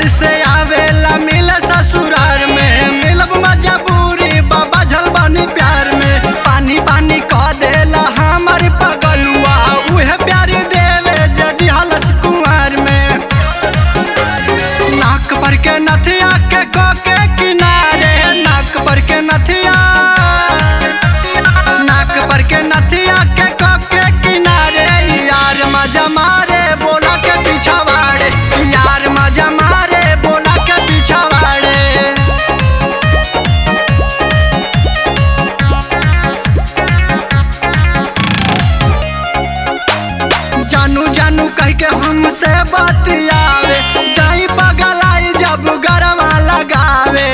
से आवेला मिल ससुरार में मिलब मजबूरी बाबा झलबानी प्यार में पानी पानी कह देला हमर पगलुआ उहे प्यार देवे जदि हलस कुमार में नाक पर के नथिया के को के किनारे नाक पर के नथिया नाक पर के नथिया के को के किनारे यार मजा मारे बोला के पीछा वाड़े यार मजा मारे बोला के पीछा वाड़े जानू जानू कह के हमसे बतियावे जाई बगलाई जब गरवा लगावे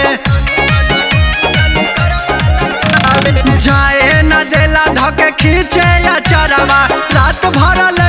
जाए न देला धके खींचे या चरवा रात भर ले